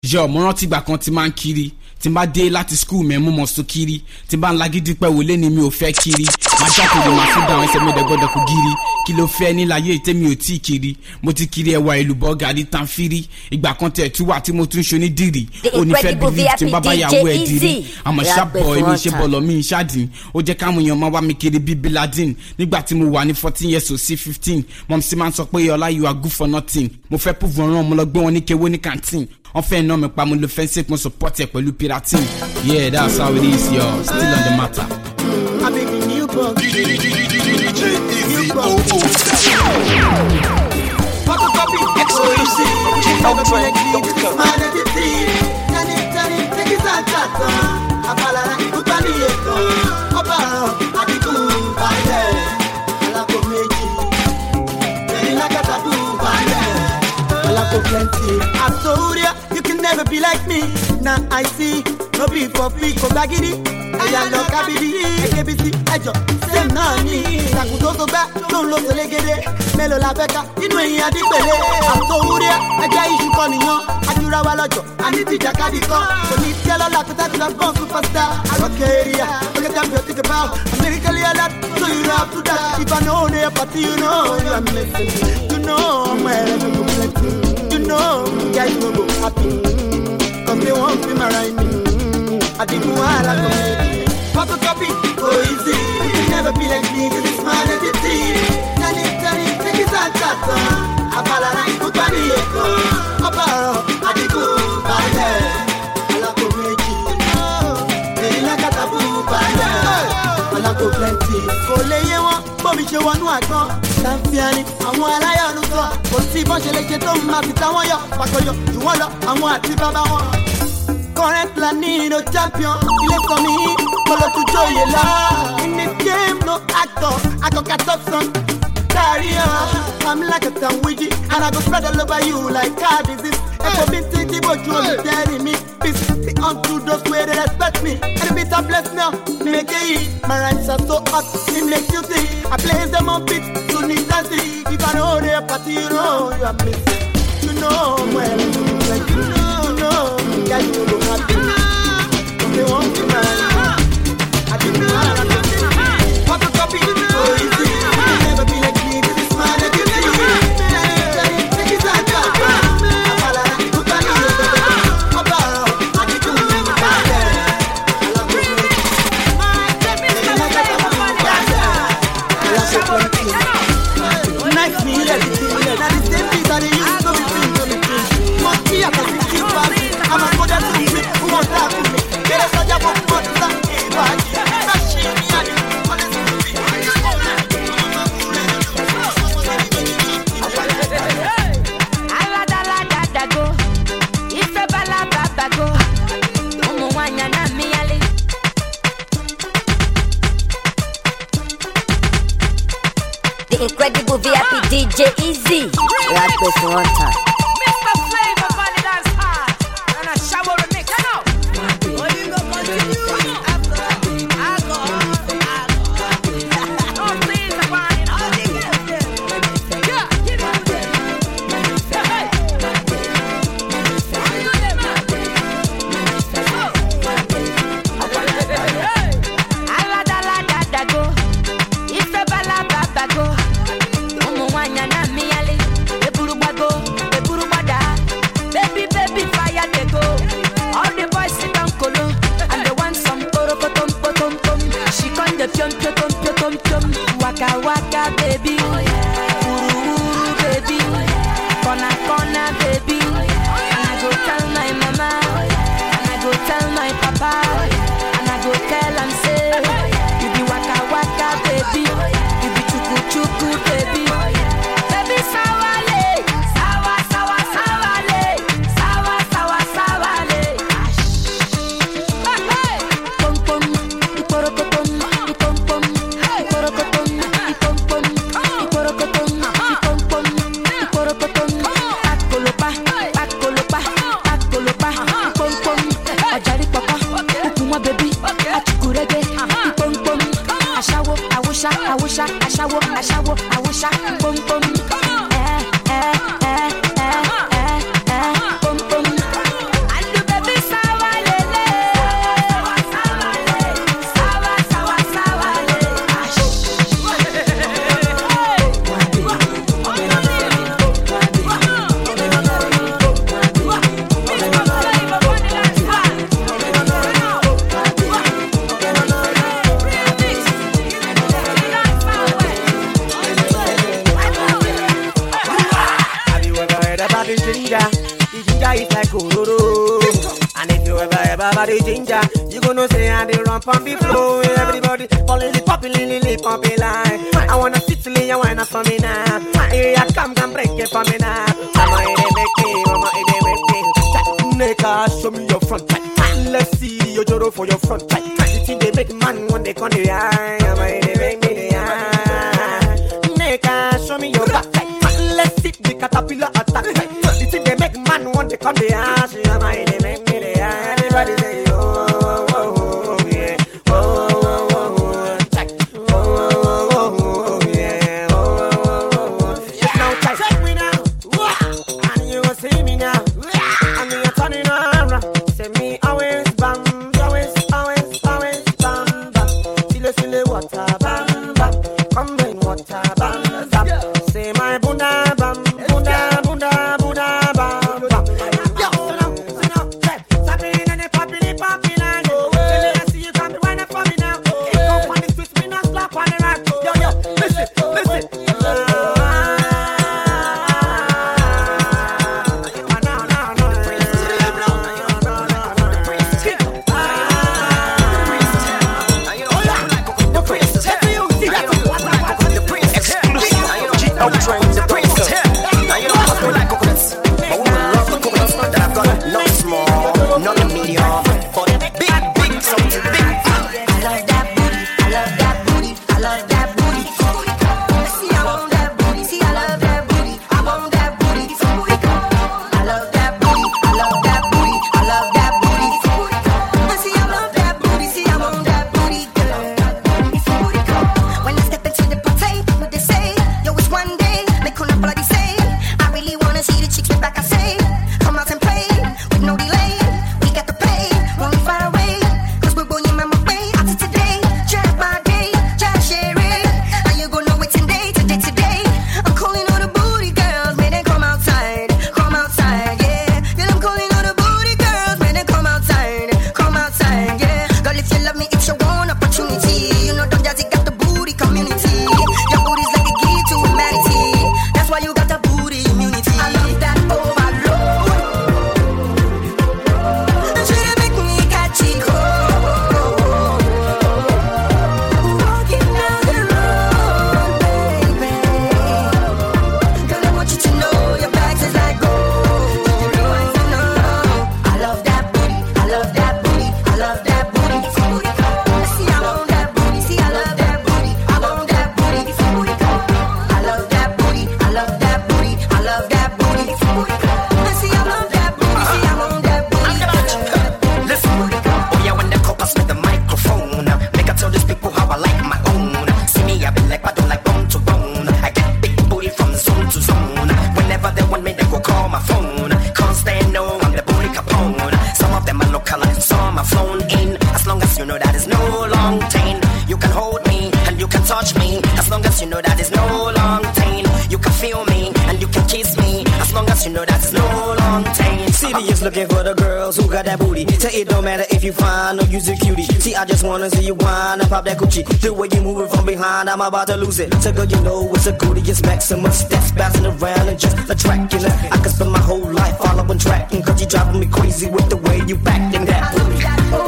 yọ mo rántí ìgbà kan tí máa ń kiri tí n bá dé láti skul mẹ́ mú mọ̀ so kiri tí n bá ń lagídí pẹ́ wọlé ni mi ò fẹ́ kiri máa jákèjì máa fi dáhùn ẹsẹ̀ mi dẹ̀gbọ́dọ̀ kò giri kí ló fẹ́ níláyé ìtẹ́mi ò tí ì kiri mo ti kiri ẹwà ìlú bọ́gà ní tanfiri ìgbà kan tẹ̀ tú wà tí mo tún ṣoní dìrì The ó ní fẹ́ incredible bílí tí n bá bá VIP yàwó ẹ̀ DJ dìrí Easy. àmọ́ Rap ṣàbọ̀ it èmi one ṣe time. bọ̀lọ̀ mi ṣáàdìn ó jẹ́ káwọn èèyàn máa wá mi kiri bíi biladin nígbà tí mo wà ní fourteen years old sí fifteen mọ̀ sí máa ń sọ pé ọlá you are good for nothing mo fẹ́ púpọ̀ ràn mo lọ gbé wọn ní kewé ní canteen wọ́n fẹ́ iná mi pa mo lo fẹ́ǹsì mo support ẹ̀ pẹ̀lú piratin yeah that's how it is yo still on the matter. I be the new bug. DJ Easy bug. 007. Photocopy exclusive. Ultra.com. Man entity. Tani tani take it out tata. Abalara ikuta ni eko. Ọba adigun balẹ̀. Alako méjì. Bẹ̀rẹ̀ lágàtàdù balẹ̀. Alako plenty. Asoria, you can never be like me. Now I see. No be for free, kò gbagidi. Ẹ̀yà lọ kábìdì. Ekebisi ẹjọ́ same náà ni. Ìtàkùn tó tó gbá tó ń lo tẹ̀légédé. Mélòó la fẹ́ ká nínú ẹ̀yìn adígbèlé. Asoria, ẹgbẹ́ iṣu kan nìyàn. Ajura wa lọ́jọ́, àní ti jàkadì kan. Kò ní tí ọlọ́lá kó tẹ́tí lọ gbọ́n superstar. Àròkè area, look at them you think about. Americally alert, so you have to die. If I know they are party, you know you are missing. You know I'm where I'm plenty. You know guys no go happy. Cause they won't be my right me. I didn't want to go Photocopy, go easy. You can never be like me, cause it's my identity. Tani, tani, take it out, tata. Abalara, ikuta ni eko. Ọbàrọ̀, adigun, balẹ̀. Alákò méjì. Èyí lákàtàbù balẹ̀. Alákò plenty. Kò lè yé wọn, bómi ṣe wọnú àgbọn. Sanfiani, àwọn aláyọ̀nù sọ. Kò sí bọ́n ṣe lè ṣe tó máa fi táwọn yọ. Pàkọyọ, jù wọ́n lọ, àwọn àti bàbá wọn. Current Lanino champion, il est for me, follow to joy la. In this game, no actor, I go cut up some career. I'm like a sandwich, and I go spread all over you like car disease. If I've been thinking about you, you're telling me. Peace be unto those way they respect me. And if it's a bless now, make it eat. My rhymes are so hot, it makes you see. I place them on beat, to need to see. If I know they're party, you know you are missing. You know well, like you know, you know, guys you look happy. But they won't be mine. I didn't know how to do it. Photocopy, so easy. You can never be like me, this is my legacy. Take it out, Abala, look at you. Abara, I did do it. I love you. Nice me, let it be. Now the same things that they used to be free, to be free. Must be a person keep passing. I'm a mother to me, who wants that to me? Get a soldier for what is that? Machine, me, and you. Honestly, to be. Aladaladago, ife balababago, ụmụ nwanyị na mmịyali. The incredible VIP DJ Easy. Rap this one time. Mr. Flavor Valley Dance Hard, and a shower remix. You know. Oh, you go continue. Alcohol, alcohol. No, please, I'm fine. Oh, they get it. Yeah, give it to them. Hey. Do them, man. Hey. Aladaladago, ife balababago, ụmụ nwanyị na mmịyali. Eburu gbago, eburu gbada. Baby, baby, fire dey go. All the boys sit down kolo, and they want some porokotom potom pom. She come the pium pium pium pium pium. Waka waka, baby. Uru uru, baby. Corner corner, baby. And I go tell my mama, and I go tell my papa, and I go tell am say, you be waka waka, baby. You be chuku chuku, baby. Baby sawale, sawa sawa sawale, sawa sawa sawale. Hey, hey. Pom pom, iporokotom, ipom pom, iporokotom, ipom pom, iporokotom, ipom pom, iporokotom. Pakolopa, pakolopa, pakolopa, ipom pom. Ọjàrí pọ̀pọ̀, kúkú mọ́ bèbí, àtùkùrẹ́gbẹ́, ipom pom. Aṣáwo, àwòṣá, àwòṣá, aṣáwo, aṣáwo, àwòṣá, pom pom. Ẹ ẹ ẹ ẹ ẹ ẹ pom pom. your body ginger. You gonna say I dey run pump it flow. Everybody falling the popping, lily, pumping line. I wanna sit till you wanna for me now. Here I come, come break it for me now. Mama, it dey make me, mama, it dey make me. Nigga, show me your front tight. Let's see your joro for your front tight. The thing they make man when they come the eye. Mama, it dey make me the eye. Nigga, show me your back tight. Let's see the caterpillar attack tight. The thing they make man when they come the eye. Mama, it dey make me the eye. Everybody say, oh, oh, oh, oh, yeah. Oh, oh, oh, oh, tight. Oh, oh, oh, oh, yeah. Oh, oh, oh, oh. Now check me now. Wah. And you will see me now. And you're turning around. Say me always bam, always, always, always bam, bam. Sile, sile, water, bam, bam. Come rain, water, bam, bam. Say my bunda, bam, bunda, bunda, bunda, bam, bam. Yo, sit down, sit down, hey. Sapping and they popping, they popping and go. Till I see you come to wind up for me now. It come on the twist, me not slap on the rack. Yo, yo, listen, listen. G.O. Train, the prince. Now you know I feel like coconuts. My woman love the coconuts that I've got. Not small, not medium, but big, big, something big. I love that booty. I love that booty. I love that booty. See, I want that booty. See, I love that booty. I want that booty. I love that booty. I love that booty. I love that booty. See, I love that booty. See, I want that booty, girl. When I step into the party, what they say? Yo, it's one day. Make on bloody say. I really wanna see the chicks with back. I say, come out and play with no delay. We got to pay. Won't be far away. Cause we're going my way. After today, jack my day, jack share it. How you gonna know it's today, today, today? I'm calling all the booty girls, may they come outside, come outside, yeah. Girl, I'm calling all the booty girls, may they come outside, come outside, yeah. Girl, if you love me, it's your one opportunity. You know, Don Jazzy got the booty community. Your booty's like a key to humanity. That's why you got the booty immunity. I love that overload. And she dey make me catch it cold. Walking down the road, baby. Girl, I want you to know your bags is like gold. You know I know. I love that booty. I love that booty. I love that booty. See, I want that booty. See, I love that booty. I want that booty. I love that booty. I love that booty. I love that booty. See, I love that booty. See, I want that booty. Listen, oh yeah, when the copas with the microphone, make I tell these people how I like my own. See me, I be like, I don't like bone to bone. I get big booty from zone to zone. Whenever they want me, they go call my phone. Cause they know I'm the booty capone. Some of them are local, some are flown in. As long as you know that is no long chain, you can hold me and you can touch me. As long as you know that is no long chain, you can feel me and you can kiss me. As long as you know that is no long chain. City is looking for the girls who got that booty. Say it don't matter if you fine or you's a cutie. See, I just wanna see you whine and pop that Gucci. The way you move it from behind, I'm about to lose it. So girl, you know it's a goodie, it's Maximus. That's bouncing around and just attracting her. I could spend my whole life following tracking, cause you driving me crazy with the way you acting that booty.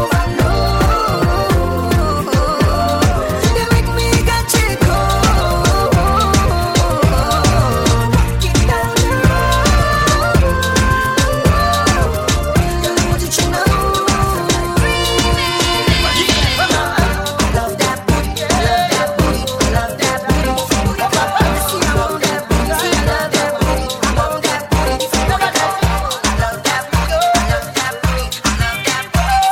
They make me catch it cold. Get down the road. Girl, I want you to know. I love that booty. I love that booty. I love that booty. See, I want that booty. See, I love that booty. I want that booty. I love that booty. I love that booty. I love that booty.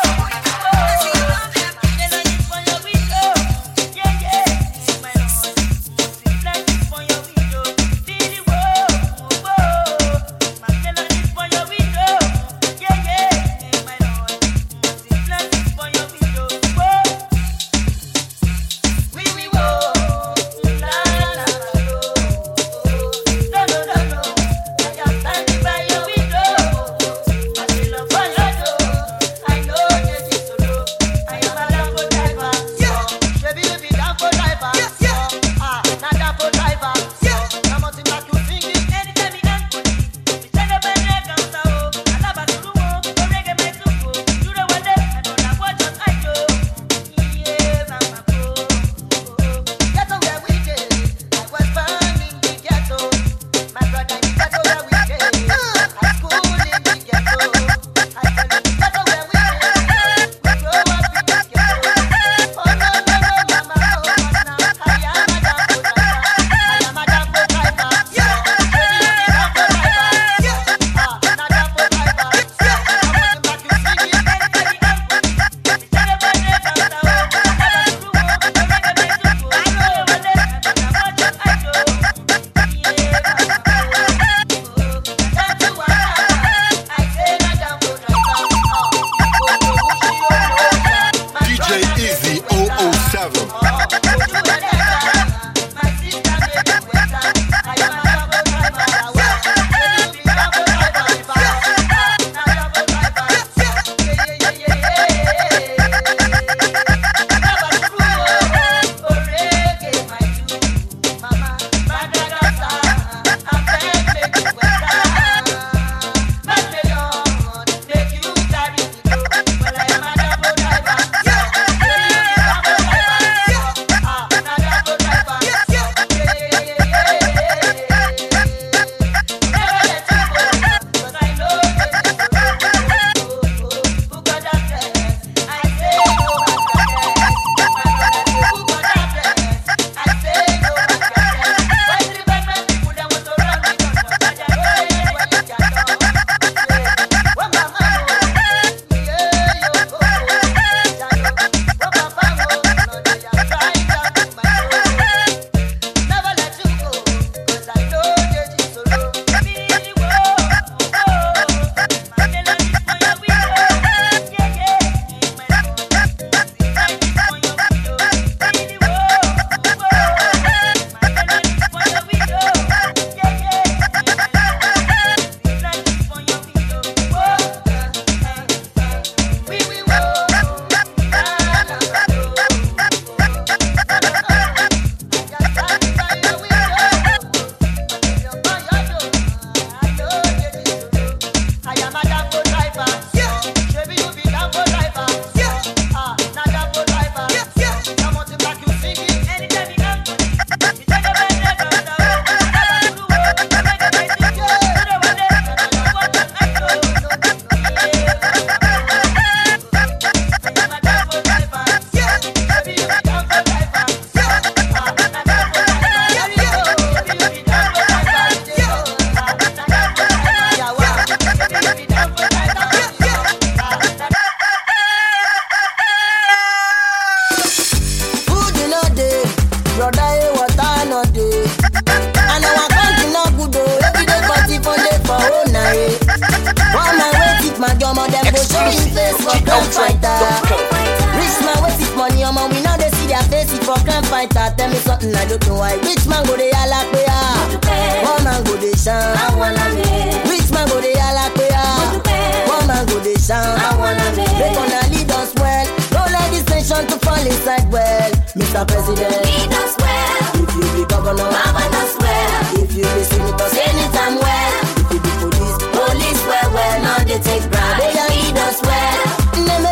go show him face for crime fighter. Rich man with his money, omo we now dey see their face it for crime fighter. Tell me something I don't know why. Rich man go dey yalla pe ah, one man go dey shine. Rich man go dey yalla pe ah, one man go dey shine. They gonna lead us well, don't let this nation to fall inside well. Mr. President, if you be governor, if you be senator, senator well. If you be police, police well well. Now they take bribe, they a lead us well. Neme,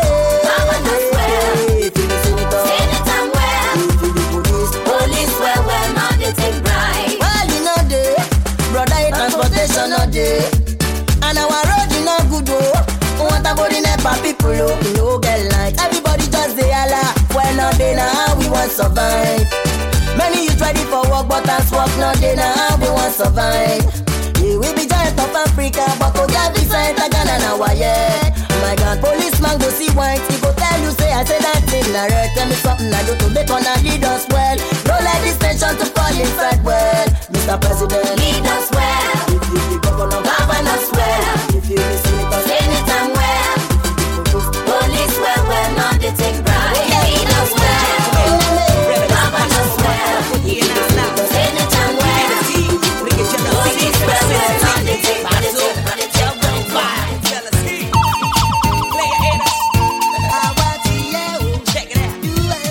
if you be senator, if you be police, well you know dey, brother your transportation no dey, and our road e no good o. Water body nepa people o, we no get light. Everybody just dey hala, well no dey na how we wan survive. Many youth ready for work, but as work no dey na how we wan survive. Yeah, we be giant of Africa, but to get visa enter Ghana na waye. Oh my God, policeman go see white, he go tell you say I say that thing na red. Tell me something I do to make una lead us well. Don't let this nation to fall inside well, Mr. President. Lead us well. If you be governor, Govern us well. If you be senator, Anytime well. Police well well, now they take bribe. Lead us well. Govern us well. Anytime well. Police well well, now they take bribe. They take bribe. Check it out.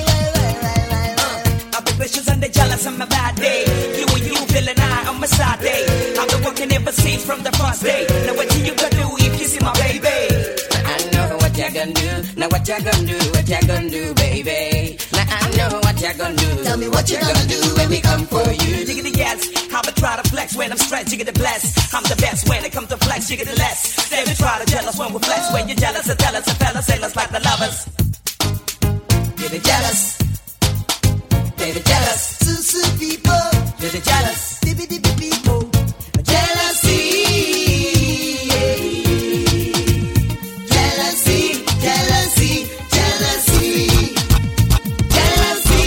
I've been vicious and they jealous on my bad day. You and you feeling I on my side day. I've been working ever since from the first day. Now what you gonna do if you see my baby? I know what you gonna do. Now what you gonna do? What you gonna do, baby? Now I know what you gonna do. Tell me what you gonna do when we come for you. Jigga the yes, I'ma try to flex when I'm stressed. Jigga the bless, I'm the best when it comes to flex. Jigga the less, they be try to jealous when we flex. When you're jealous, I tell us, a fella sailors like the lovers. Get it jealous. Baby jealous. Susu people, Get it jealous. bibi bibi people, Jealousy. jealousy, jealousy, jealousy. Jealousy.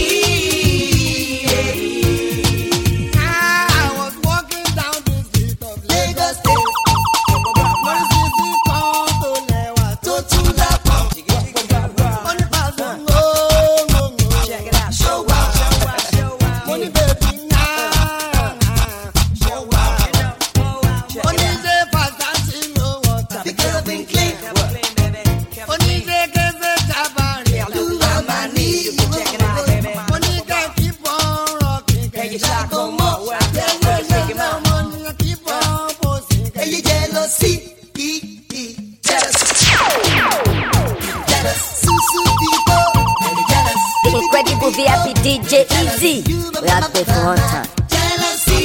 I was walking down the street of Lagos State. Wọ́n sì sí kan tó lẹ́wà tó tún lápá. Wọ́n ní pàṣẹ ńgóńgóńgó. Check it out. Show up. Show up. Show up. Mo ní bèbí náà. Show up. Mo ní ṣe fàtàsí ló wọ̀ tàbí kẹ́lẹ́fín clean. Mo ní ṣe kéṣe jábàárì àlùwà máa ní Check it out, baby. Mo ní kẹ́ kí bọ́n rọ̀kì Hey, you kẹ̀kẹ́ shot tó go mọ̀. more. Well, well, shake it out. Mo ní kí bọ́n bó sì kẹ́. Èyí jẹ́ lọ sí ìdí jealous. Jealous. Susu people. Jealous. The incredible VIP DJ Easy. We are there for one time. Jealousy.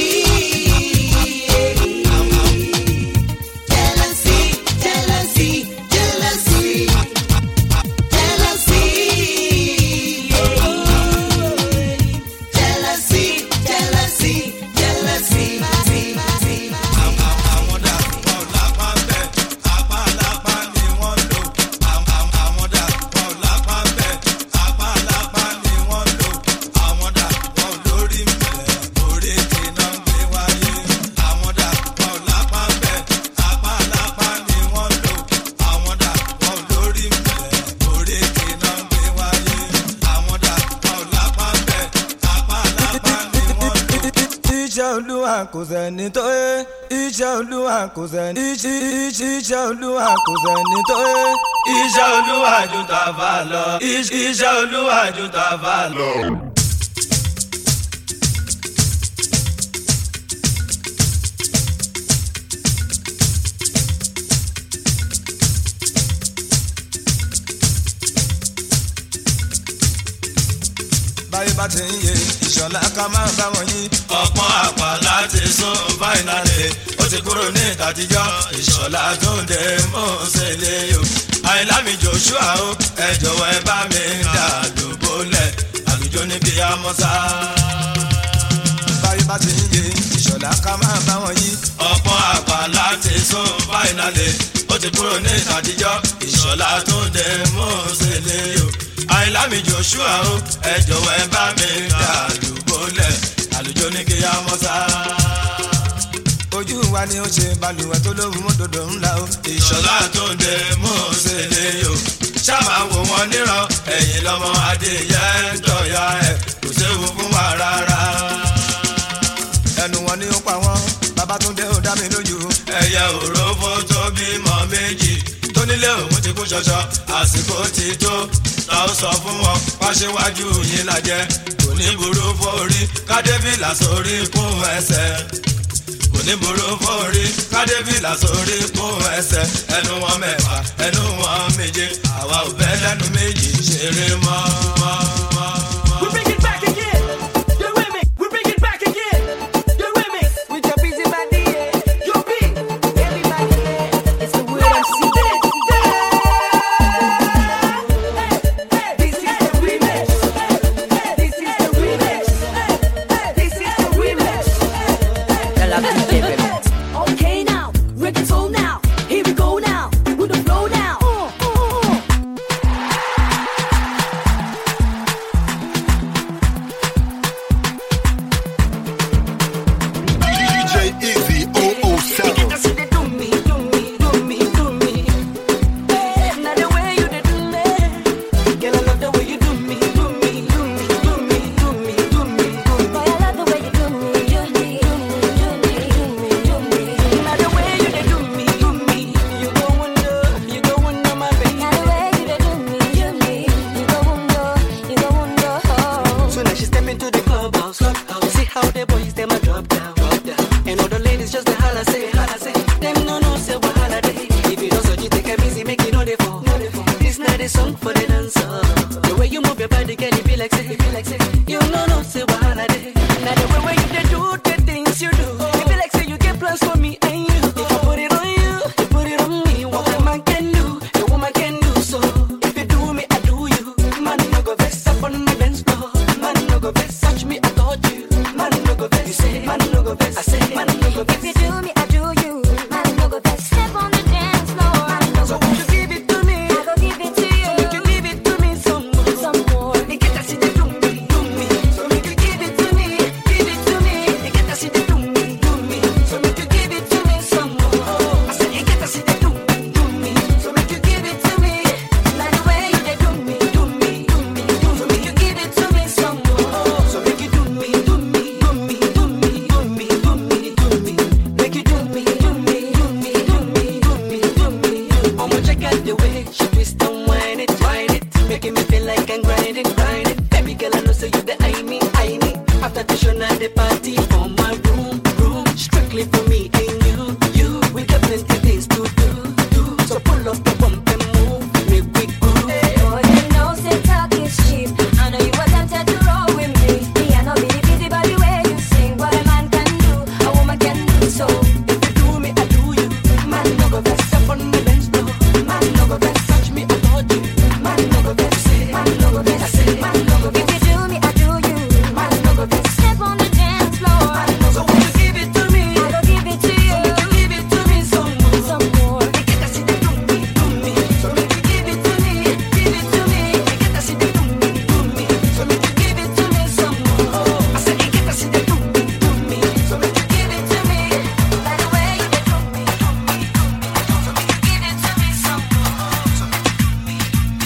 Jealousy, jealousy, jealousy. Jealousy. Jealousy, jealousy, jealousy. iṣẹ́ olúwa kò sẹ́ni tó yé iṣẹ́ olúwa kò sẹ́ni iṣẹ́ iṣẹ́ iṣẹ́ olúwa kò sẹ́ni tó yé iṣẹ́ olúwa ju tàfà lọ iṣẹ́ iṣẹ́ olúwa ju tàfà lọ. báyé bá ti ń yé ìṣọ̀lá ká máa bá wọn yí. ọ̀pọ̀ àpá láti sún fáìnàlì ó ti kúrò ní ìtàtijọ́ ìṣọ̀lá tó ń dé mọ́sẹ̀lẹ̀ o. àìlámi joshua o ẹ jọ̀wọ́ ẹ bá mi dà lóbólẹ̀ àlùjọ ní kí á mọ́ sá. báyé bá ti ń yé ìṣọ̀lá ká máa bá wọn yí. ọ̀pọ̀ àpá láti sún fáìnàlì ó ti kúrò ní ìtàtijọ́ ìṣọ̀lá tó ń dé mọ́sẹ̀lẹ̀ o àìlámi joshua o ẹ jọ̀wọ́ ẹ bá mi dà lùbọ́lẹ̀ àlùjọ ní kí á mọ́ sá. ojú wa ni ó ṣe balùwẹ̀ tó lóhùn mọ́tòdò ńlá o. ìṣọ̀lá tó ń dé mọ́ọ̀sẹ̀ lè yò ṣáàmà wò wọ́n níran ẹ̀yìn lọ́mọ adìyẹ ń tọ̀yà ẹ̀ kò séwu fún wa rárá. ẹnu wọn ni ó pa wọn babatunde ó dá mi lójú. ẹyẹ òrófó tó bímọ méjì tó nílé òun ti kú ṣọṣọ àsìkò ti tó ta ó sọ fún wọn wáṣíwájú yín lajẹ kò ní burú fórí kádébìlà sórí kún ẹsẹ̀ kò ní burú fórí kádébìlà sórí kún ẹsẹ̀ ẹnu wọn mẹ́fà ẹnu wọn méje àwa ò bẹ́ lẹ́nu méjì ṣeré mọ́ mọ́ mọ́ mọ́. We bring it back again. You with me? We bring it back again. You with me? With your busy body, yeah. You be everybody. Yeah. It's the word MC. This is the remix. This is the remix. This is the remix. Okay now, reggaeton now. Here we go now, with the flow now. DJ Easy 007. Soon as she step into the clubhouse, clubhouse. see how the boys them a drop down, drop down. And all the ladies just a holla say, holla say. Them no no say what holiday. If you don't so you take a busy, make it know they fall. This not a song for the dancer. The way you move your body, can it be like say, be like say. You no no say what holiday. Now the way where you dey do the things you do, it be like say you get plans for me and you. If I put it on you, you put it on me. What a man can do, a woman can do so. If you do me, I do you. Man no go vex up on the dance floor. Man no go vex, touch me, I got you. Man no go vex, you say. Man no go vex, I say. Man no go vex. If you do me, I do you. Man, no go back. Step on the dance floor. Man, no So go won't you give it to me? I go give it to you. So make you give it to me some more. Some more. You get that shit, do me, do me. So make you give it to me, give it to me. You get that shit, do me, do me. So make you give it to me some more. I said you get that shit, do me, do me. So make you give it to me. Like the way you dey do me, do me, do me, do me. So make you give it to me some more. So make you do me, do me, do me, do me, do me, do me, do me. Make you do me, do me, do me, do me, do me, do me. I'ma check out the way she twist and whine it, whine it, making me feel like I'm grinding, grinding. Baby girl, I know say you the I me, I me. After the show, now the party for my room, room, strictly for me and you, you. We got plenty things to do, do. So pull up the bump and move, make we groove. Boy, you know say talk is cheap. I know you were tempted to roll with me. Me, I know be the busy body way you sing. What a man can do, a woman can do so. If you do me, I do you. Man, no go vex up on the dance floor. Man, no go vex, touch me, I got you. Man, no go vex, say. Man, no go vex, I say. Man, no go If vex. you do me, I do you. Man, no go vex. Step on the dance floor. So won't you give it to me? I go give it to you. Make you give it to me some more. Some more. You get that shit, do me, do me. So make you give it to me, give it to me. You get that shit, do me, do me. So make you give it to me some more. I said you get that shit, do me, do me. So make you give it to me. Like the way you dey do me, do me, do me, do me. So make you give it to me some more.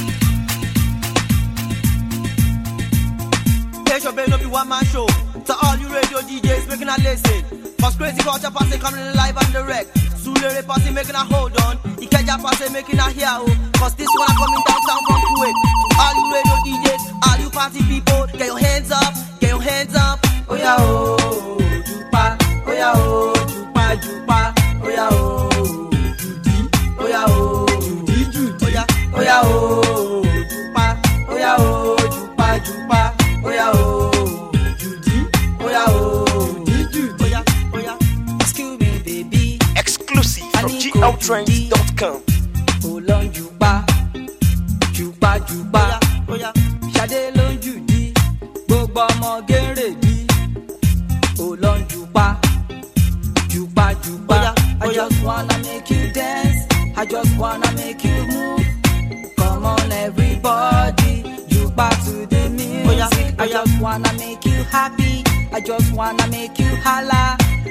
Station Bay no be one man show. To all you radio DJs making a listen. Cause crazy culture passing coming live and direct. Sulere passing making a hold on. Ikeja passing making a hear oh. Cause this one coming downtown from Kuwait. To all you radio DJs, all you party people, get your hands up, get your hands up. Oh yeah oh, jupa, oh yeah oh, jupa jupa, oh yeah oh, judi, oh yeah oh, judi judi, oh yeah, oh yeah oh, jupa, oh yeah oh, jupa jupa, oh yeah oh, judi, oh yeah oh, judi judi, oh yeah, oh yeah. Excuse me, baby. Exclusive from I need GLTrends.com. Hold on, Juba. Juba, Juba. Oya, Ṣadé ló ń jù dí. Gbogbo ọmọ gẹ́rẹ́ bí. Hold on, Juba. Juba, Juba. Oya, I oya. just wanna make you dance. I just wanna make you move. Come on, everybody. Juba to the music. Oya, I oya. just wanna make you happy. I just wanna make you holla. Juba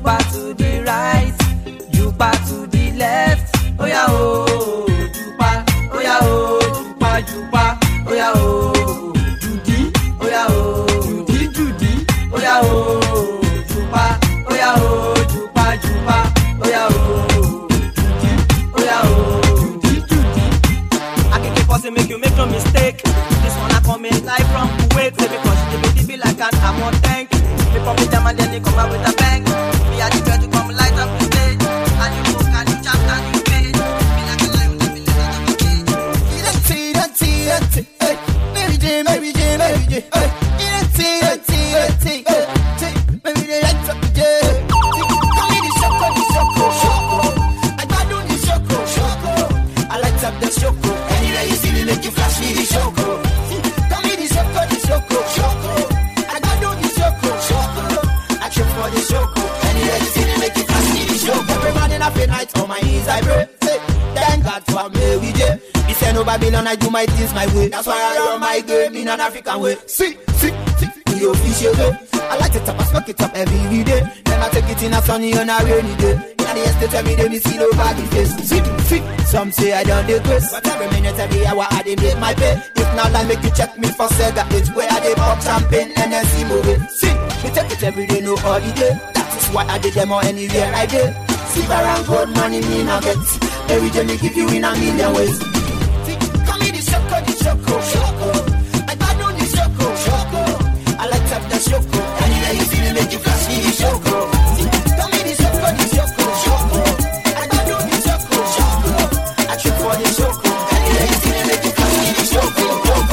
jupa to the right, jupa to the left. Oh yeah, oh, jupa, oh yeah, oh, jupa, jupa, oh yeah, oh, Judy, oh yeah, oh, Judy, Judy, oh yeah, oh, jupa, oh yeah, oh, jupa, jupa, oh yeah, oh, Judy, oh yeah, oh, Judy, Judy. I can keep us make you make no mistake. This one I come in live from Kuwait, say because she give me the like an ammo tank. We pop it down and then they come out with a bang. We are the girl to come light up the stage. And you look and you chant and you page. Be like a lion, let me let out of the cage. Mary J, Mary J, Mary J. Hey, Irati, Irati, Irati. Hey, Mary J, lights up the J. Call me the Shoko, the Shoko, Shoko. I got do the Shoko, Shoko. I light up the Shoko. Anywhere you see me, make you flash me the Shoko. Call me the Shoko, the Shoko, Shoko. I got do the Shoko, Shoko. I trip for the Shoko. Anywhere you see me, make you flash me the Shoko. Every morning, every night, on my knees I pray. Say, Thank God for Mary J. This ain't no Babylon, I do my things my way. That's why I run my game in an African way. See, see, see, the official way. I like it up, I smoke it up every day. Then I take it in a sunny and a rainy day. In the estate, every day, me see nobody face. See, see, some say I done the grace. But every minute, every hour, I dey make my pay. If not, like make you check me for Sega. It's where I dey pop champagne and then see movie. See, me take it every day, no holiday. That is why I did them all anywhere I did. Silver and gold money me not get. Every day me give you in a million ways. Call me the Shoko, the Shoko, Shoko. I got do the Shoko, Shoko. I like up the Shoko. Anywhere you see me, make you flash me the Shoko. Call me the Shoko, the Shoko, Shoko. I got do the Shoko, Shoko. I trip for the Shoko. Anywhere you see me, make you flash me the Shoko.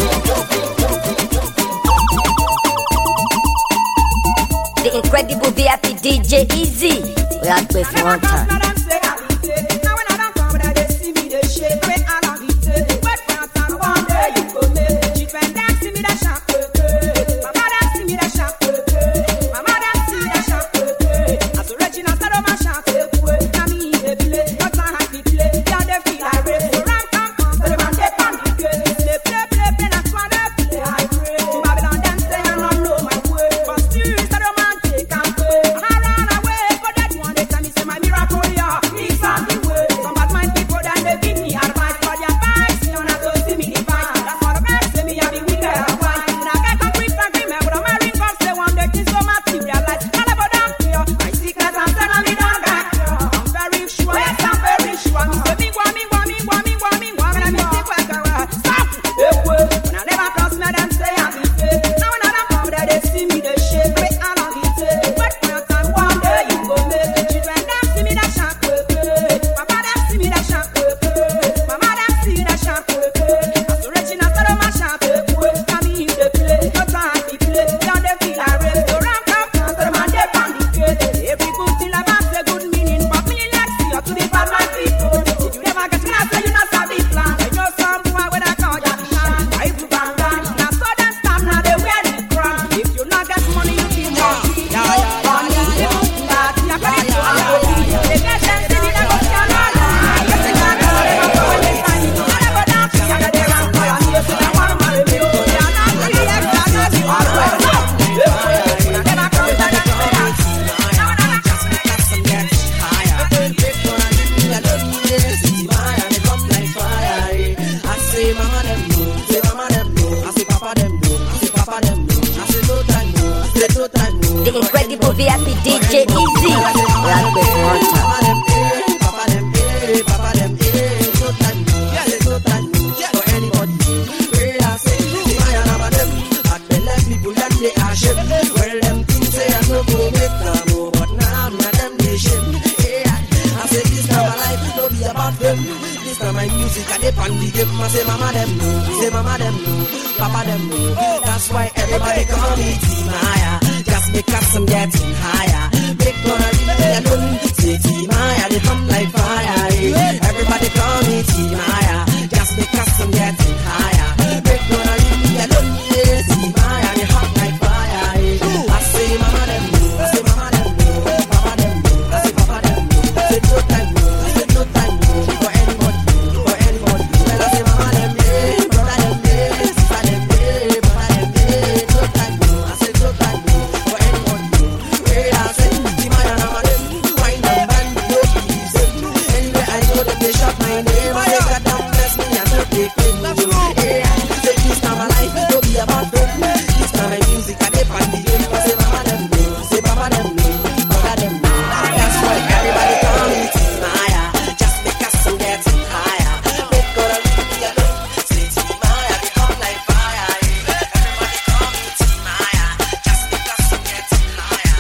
The incredible VIP DJ Easy. We are playing for one time. The incredible VIP DJ Easy. We are playing for one time. My music, I dip on the game. I say, Mama, them know. Say, Mama, them know. Papa, them know. That's why everybody call me Team Maya. Just because I'm getting higher. Big gonna leave me alone. Say, Team Maya, they come like fire. eh. Everybody call me Team Maya. Just because I'm getting higher. Big gonna leave me alone. Yeah, Team Maya, they hot like fire. eh. I say, Mama, them know. I say, Mama, them know. Papa, them know. I say, Papa, them know. I say, no time, no. I say, no time, no. For anybody, for anybody. Well, I say, Mama, them, yeah. Brother, them, yeah. Sister, them, yeah. Brother, them, yeah. No time, no. I say, no time, no. For anybody. Well, I say, Team Maya, Mama, them. dey pay me. Hey, say this na my life, it no be about fame. This na my music, I dey pan the game. I say mama dem know, say papa dem know, brother dem know. That's why everybody call me Timaya, just because I'm getting higher. Make God leave me alone. Say Timaya, become like fire. Everybody call me Timaya, just because I'm getting higher.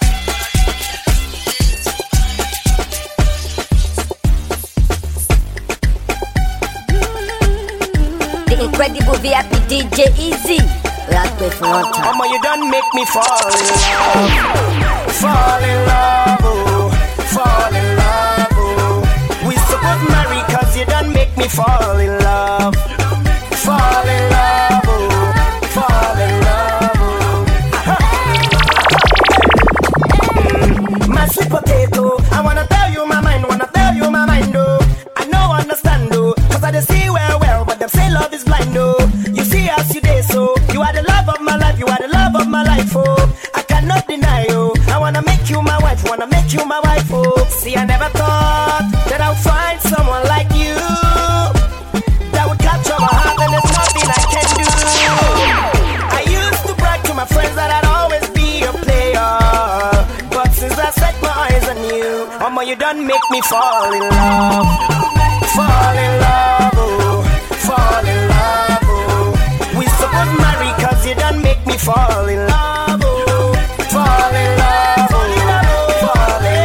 The incredible VIP DJ Easy. Rápẹ́ fún wọn tán. Mama, you done make me fall in love. Fall in love, oh. Fall in love, oh. We supposed marry cause you done make me fall in love. Fall in love, oh. Fall in love, oh. Mm, My sweet potato, I wanna tell you my mind, wanna tell you my mind, oh. I know understand, oh. Cause I dey see well, well, but them say love is blind, oh. You see as you day, so you are the love of my life, you are the love of my life, oh. I cannot deny, oh. I wanna make you my wife, wanna make you my wife, oh. See, I never thought that I'll find someone like you that would capture my heart, and there's nothing I can do. I used to brag to my friends that I'd always be a player, but since I set my eyes on you, Mama, you done make me fall in love, fall in love, oh, fall in love, oh. We supposed marry cause you done make me fall in love, oh, fall in love, oh, fall in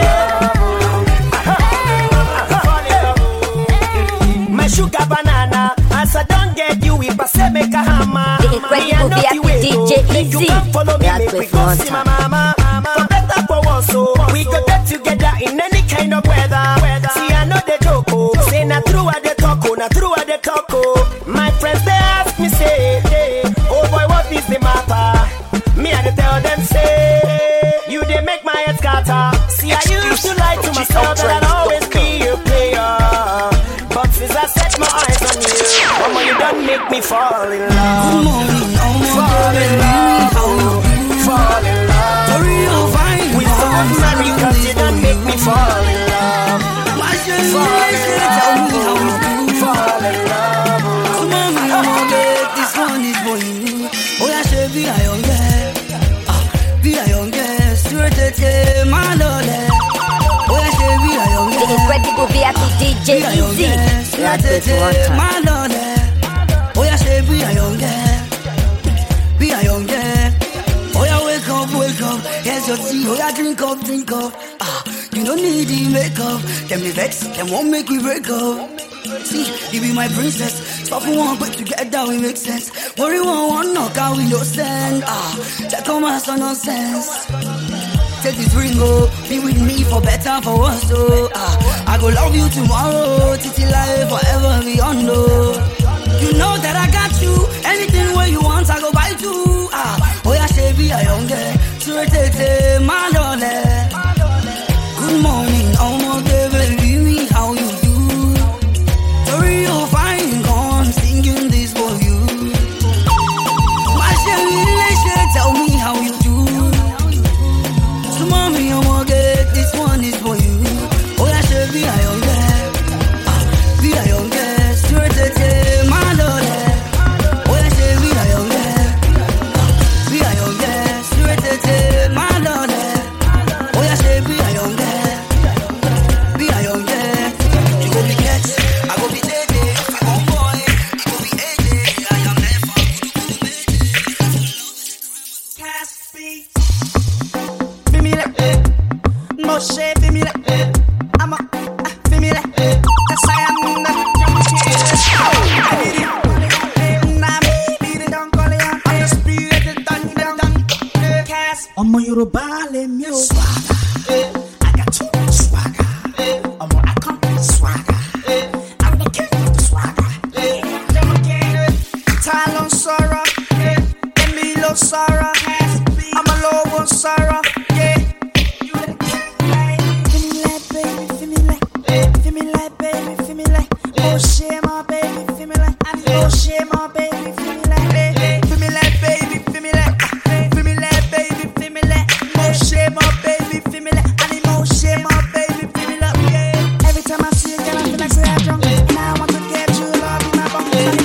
love, oh. Fall in love, oh. My sugar banana, as I don't get you, if I say make a hammer. The incredible Me, I know VIP the way, DJ oh. Make you Easy. come follow me, Yeah, make quick we go one see my time. mama. For better for us, so we go get together in any kind of weather. See, I know the joke, oh. Say na true at the talk, oh, na true at the talk, oh. My friends they ask me say, hey, oh boy, what is the matter? Me and they tell them say, you they make my head scatter. See, I used to lie to myself that I'd always be a player, but since I set my eyes on you, mama, you done make me fall in love. Good morning, ọmọ Fall in love, how fall in love. Torí o fine We supposed to marry cause you done make me fall in love. Má ṣe ní Fall in ṣe tell me how you love, do. fall in love. Súnmọ́ mi ọmọdé, this one is for you. Ó yá ṣe bí àyọ̀ngẹ́, ah, bí àyọ̀ngẹ́, súré tètè má lọlẹ̀. Ó yá ṣe bí The àyọ̀ngẹ́, incredible VIP DJ bí Easy. àyọ̀ngẹ́, súré Rápẹ́ tètè fún wọn tán. má lọlẹ̀. Ó yá ṣe bí àyọ̀ngẹ́, bí àyọ̀ngẹ́. Ó yá wake up, wake up, here's your tea. Ó yá drink up, drink up. Ah, you no need the makeup. Dem dey vex, dem wan make we break up. See, you be my princess. Stop for one, but together we make sense. Worry one, one knock out we no send. Ah, check on my son nonsense. Take this ring, oh, be with me for better, for worse, oh. Ah, I go love you tomorrow, titi life forever beyond, oh. You know that I got you. Anything where you want, I go buy too. Ah, oh yeah, shabby, I young girl. Sure, tete, my darling. Good morning, oh my baby, me how you do? Sorry, you're fine, gone singing this for you. My shabby, tell me how you do. So mommy, I'm gonna get this one is for you. Oh yeah, shabby, I young girl. Ah, be a young girl, sure, tete, my darling. Oh yeah, shabby, I young girl. Ah, be a young girl, sure, tete, my darling. Oh yeah, shabby, I young girl. Be a young girl. You go be catch, I go be lady. Oh boy, you go be AJ. I am never Feel me like eh. Moshe, feel me like eh. I'm a, ah, feel me like eh. Yes, I am the I did it. Eh, nah, me, did it, don't call it out. I'm the spirit, it done, done, done. Eh, Cass. ọmọ yorùbá lèmi ò swagger eh. i got too much swagger eh. ọmọ i come with swagger eh. i'm the king of the swagger eh. Dem again, eh. ta ló ń sọ̀rọ̀ eh. èmi ló sọ̀rọ̀ ọmọ lówó ń sọ̀rọ̀. yeah. Feel me like, baby, feel me like, feel me like, baby, feel me like, oh shit, my baby, feel me like, oh shit, my baby, feel me like, feel me like, baby, feel me like, feel me like, baby, feel me like, oh shit, my baby, feel me like, I need more shit, my baby, feel me like, yeah. Every time I see a girl, I feel like say I'm drunk, and I want to get you, love in my bum.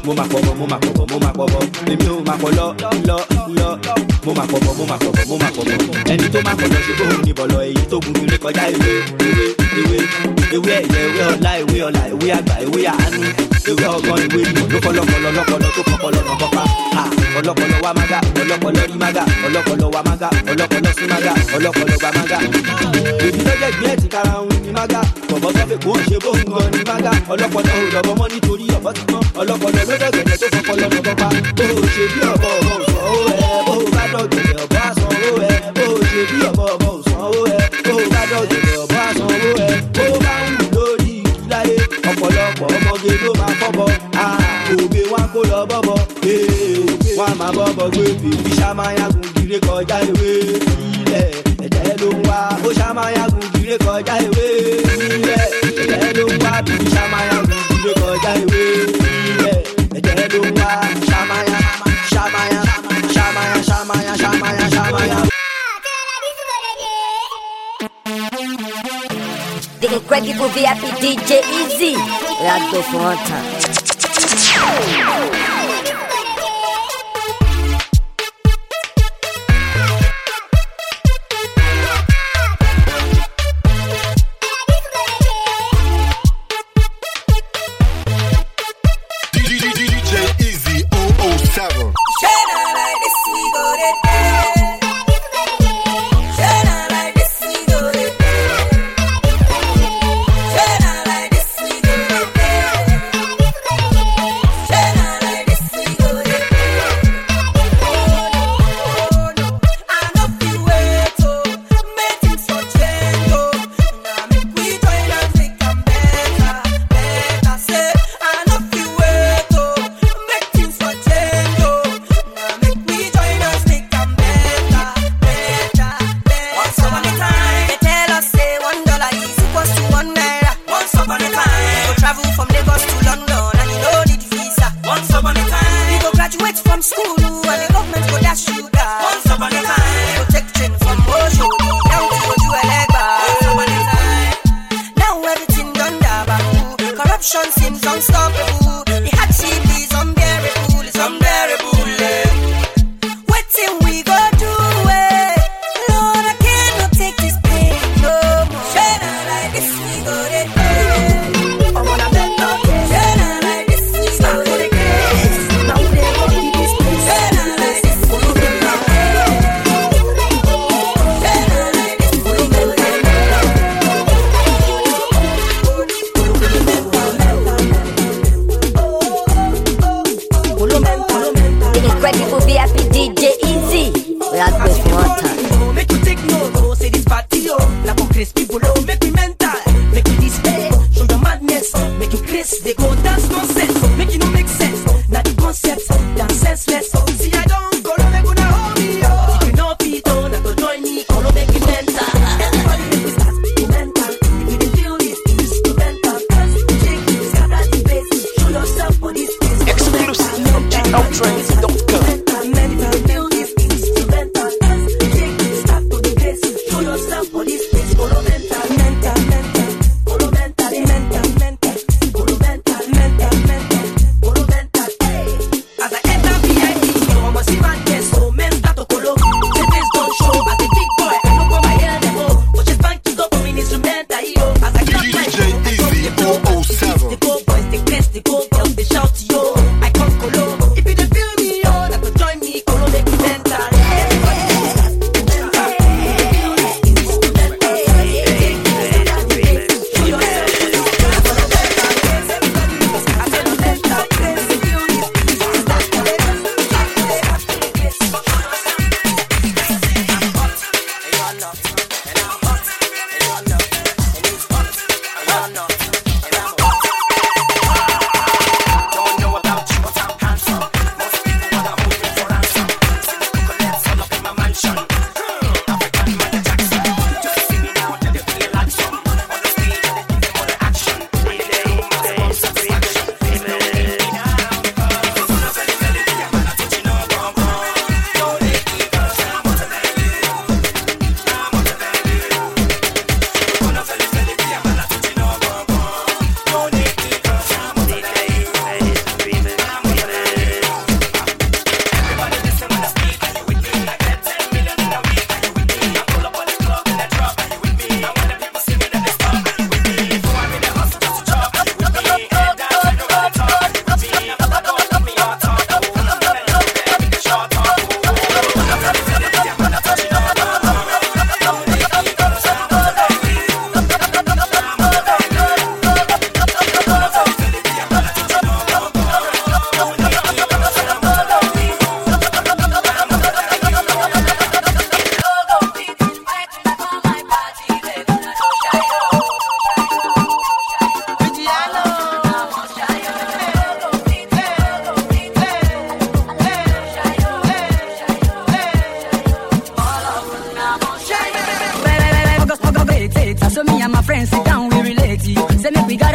mo máa pọ̀ bọ̀ mo máa pọ̀ bọ̀ mo máa pọ̀ bọ̀ èmi ò máa pọ̀ lọ lọ lọ mo máa pọ̀ bọ̀ mo máa pọ̀ bọ̀ mo máa pọ̀ bọ̀ ẹni tó máa pọ̀ lọ ṣe bóun ní bọ̀lọ̀ èyí tó gun kiri kọjá ewé ewé ewé ewé ẹ̀yẹ ewé ọ̀la ewé ọ̀la ewé àgbà ewé àánú ewé ọgbọ́n ewé ìmọ̀ ló kọ́lọ́kọ́lọ́ lọ́kọ́lọ́ tó kọ́kọ́lọ́ nà bọ́pá ọlọ́kọ́lọ́ wa mága ọlọ́kọ́lọ́ rí mága ọlọ́kọ́lọ́ wa mága ọlọ́kọ́lọ́ sí mága ọlọ́kọ́lọ́ gba mága èmi ló jẹ́ gbé ẹ̀tì kára ń ní mága bọ̀bọ̀ sọ́fẹ̀ kó ń ṣe bó ń gan ní mága ọlọ́kọ́lọ́ ò lọ́bọ mọ́ nítorí ọ̀bọ ti mọ́ ọlọ́kọ́lọ́ ló dọ̀gẹ̀dẹ̀ tó kọ́kọ́lọ́ nà bọ́pá bó o ṣe bí ọ̀bọ ọ̀bọ ò sanwó ẹ̀ bó o bá dọ̀gẹ̀dẹ̀ ọ̀bọ àsanwó ẹ̀ bó o ṣe bí ọ̀bọ ọ̀bọ ò sanwó ẹ̀ bó o bá dọ̀gẹ̀dẹ̀ ọ̀bọ àsanwó ẹ̀ bó o bá ń wù lórí ìkíláyé ọ̀pọ̀lọpọ̀ ọmọge ló máa fọ́bọ̀ òbí wọn kó lọ bọ́bọ̀ wọn máa bọ́bọ̀ gbé bèbí ṣàmáyàgùn gíré kọjá ewé ilẹ̀ ẹ̀jẹ̀ ló ń wá ó ṣàmáyàgùn gíré kọjá ewé ilẹ̀ ẹ̀jẹ̀ ló ń wá bèbí ṣàmáyàgùn gíré kọjá ewé ilẹ̀ ẹ̀jẹ̀ ló ń wá ṣàmáyà ṣàmáyà ṣàmáyà ṣàmáyà ṣàmáyà ṣàmáyà. The incredible VIP DJ Easy. Ragdo Fronta. DJ Easy 007. Once upon a time, they tell us say one dollar is equals to one naira. Once upon a time, you go travel from Lagos to London and you no need visa. Once upon a time, you go graduate from school and the government go dash you down. Once upon a time, you go take train from Oshodi down to Oju Elegba. Once upon a time, now everything done dabaru. Corruption seems unstoppable. The hardship is unbearable, it's unbearable. eh. Wetin we go do, eh? Lord, I cannot take this pain no more. Shey na like this we go dey do. I wanna bet no case. Shey na like this we go dey do. Now we dey go keep this place. Shey na like this we go dey do. Shey na like this we go dey do.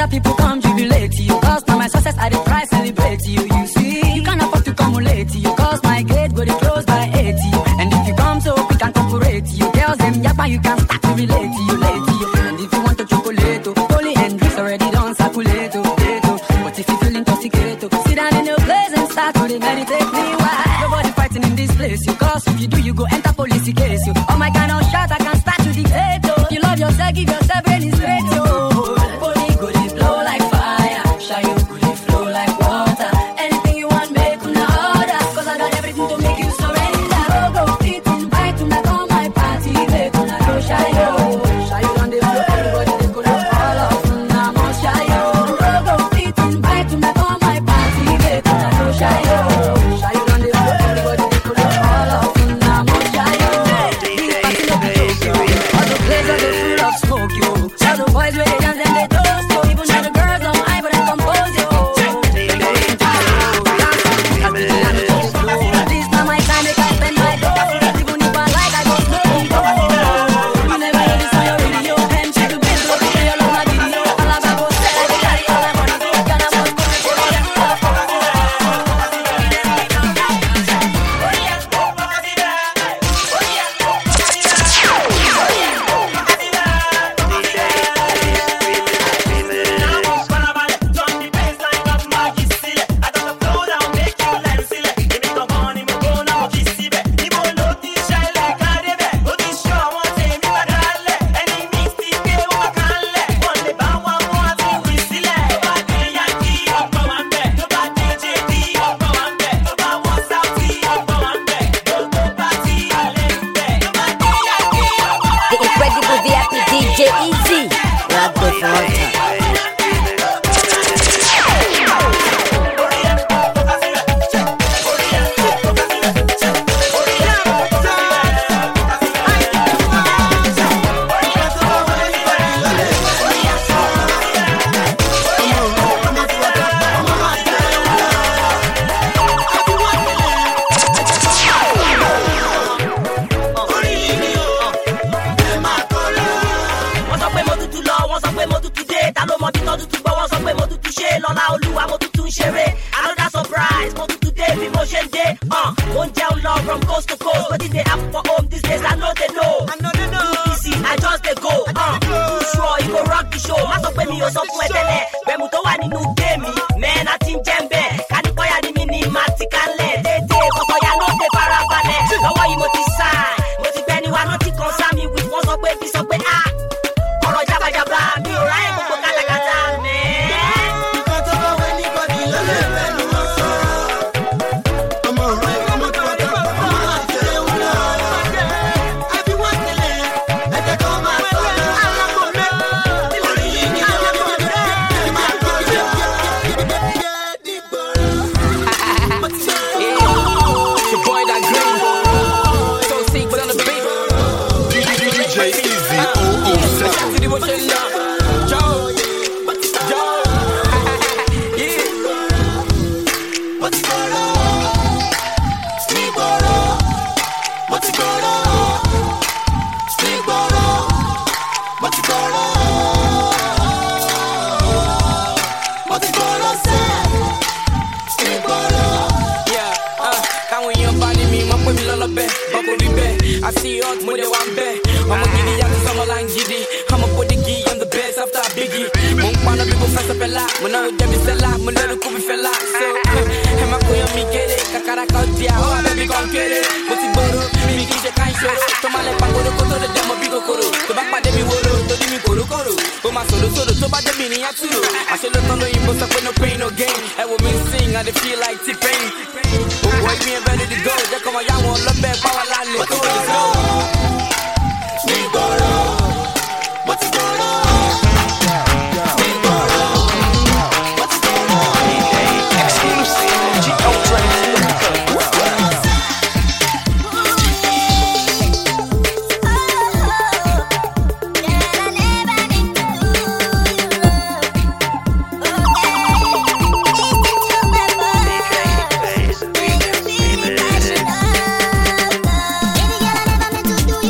people come jubilate you. Cause now my success I dey try celebrate you. You see, you can't afford to come late. You cause my gate go dey close by 80. And if you come so quick and corporate you, girls them yapa you can start to relate to you late to you. And if you want to chocolate, oh, holy and drinks already done circulate. oh, late, oh. But if you feel intoxicated, oh, sit down in your place and start to dey meditate. Meanwhile, nobody fighting in this place. You cause if you do, you go enter police case. You all my kind of shot, I can start to dictate. Oh. You love yourself, give yourself brain straight. Oh. Body go dey blow like fire, shy you go dey flow like water. Anything you want, make una order. Cause I got everything to make you surrender. Go go fit invite una come my party, make una go shy yo. Shy you on the floor, everybody dey go dey fall off. Una must shy yo. Go go fit invite una come my party, make una go shy yo. Shy you on the floor, everybody dey go dey fall off. Una must shy yo. This party no be joke, yo. All the places are full of smoke, yo. All the boys where they dance and they toast, yo. Even though the girls don't hide, but they compose, yo. This time I time, make I spend my dough. Even if I like, I go smoke it, oh. You never hear this on your radio. And check the bass, go play all of my video. All I go sell, I go carry all my money. Gonna must go, The incredible VIP DJ Easy. Rock the front. wọ́n sọ pé mo tutù lọ wọ́n sọ pé mo tutù dé ta ló mọ bí tọ́ tutù gbọ́ wọ́n sọ pé mo tutù ṣe lọ́la olúwa mo tutù ń ṣeré another surprise mo tutù dé bí mo ṣe ń dé uh, mo ń jẹun lọ from coast to coast wetin dey happen for home these days i no dey know too easy i just dey go uh, too sure e go rock the show má sọ pé mi ò sọ fún ẹ tẹ́lẹ̀ bẹ̀mù tó wà nínú géèmì mẹ́ẹ̀nà ti ń jẹ́ ń bẹ̀ kánípọ̀yà ni mi ni màá ti kalẹ̀ dédé kọ̀kọ̀yà ló dé farabalẹ̀ lọ́wọ́ yìí mo ti sign mo ti gbẹ́ni wa náà ti kàn sámi wí wọ́n sọ pé bí sọ pé ah ọ̀rọ̀ jabajaba mi ò ráyè gbogbo kátàkátà mẹ́ẹ́. Nǹkan tó bá wẹ níbọ̀dì ló lè fẹ́nu wọn sọ. Ọmọ òwe ọmọ tó wà tó ọmọ àti ewu lọ. Àbí wọ́n tẹ̀lé ẹ̀jẹ̀ kan máa sọ lọ. Orí yìí ni ó ń bọ̀ dé. Ẹ máa kọ́ lọ. Jẹ́ dìgbòrò. Mo ti sọ It's your boy that green. So sick, but on the beat. DJ Easy 007. To the ocean now. Joe. Joe. yeah. Mo ti gbòòrò. Nígboro. Mo ti gbòòrò. Nígboro. Mo ti gbòòrò. Mo ti gbòòrò sẹ́. Nígboro. Yeah, uh, káwọn èèyàn bá ní mi mọ pé mi lọ́lọ́ bẹ́ẹ̀ ọkọ̀ rí bẹ́ẹ̀ àti hot mo dé wá ń bẹ́ẹ̀ ọmọ gidi yàtọ̀ sọmọ là ń gidi ọmọ bòdìgì i'm the best after biggie mo ń paná bí mo fẹ́ sọ fẹ́lá mo náwó jẹ́bi sẹ́lá mo lẹ́nu kú mi fẹ́lá so ẹ má kó yan mi kéré kàkàrà kan di àwọn abẹ́bí kan kéré mo ti gbòòrò mi kì í ṣe ká ìṣòro tó má lẹ pàkóró kó tó lè dẹ́mọ bí kòkòrò tó bá pàdé mi wóró torí mi kòrókòrò ó máa sọ̀rọ̀ sọ̀rọ̀ tó bá débi ní àtúrò àṣẹ ló tán lóyìnbó sọ pé no pain no gain ẹ wò mí sing i dey feel like t-pain owó ìmí ẹ ready to go jẹ́ kọ́ mọ yáwọn ọlọ́bẹ̀ báwa lálẹ́ tó lè go. Nígboro. Mo ti gbòòrò. Nígboro. Mo ti gbòòrò. Baby girl, I never meant to do you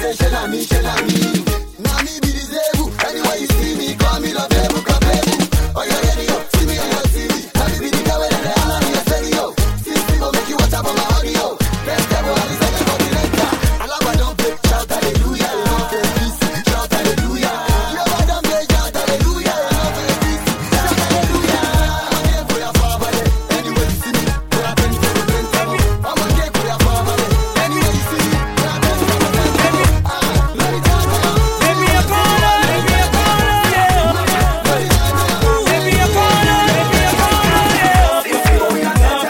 say, shey na me, shey na me. Na me be the zebu. Anywhere you see me, call me love ebu, come ebu. Oh, you ready, yo? See me on your TV. Na me be the guy wey dem dey holler in your stereo. Sixty go make you watch out for my audio. Best devil, I be second for the renter. Alagba don play, shout hallelujah. Love for peace, shout hallelujah. Yoruba don play, shout hallelujah. Love for peace, shout hallelujah. I'm here for your father. Anywhere you see me, go out and for the renter. I'm here for your father. Anywhere you see me, go out and for the renter. Ah, let it down now. Baby, I call her, baby, I call her, yeah. Baby, I call her, baby, I call her, yeah.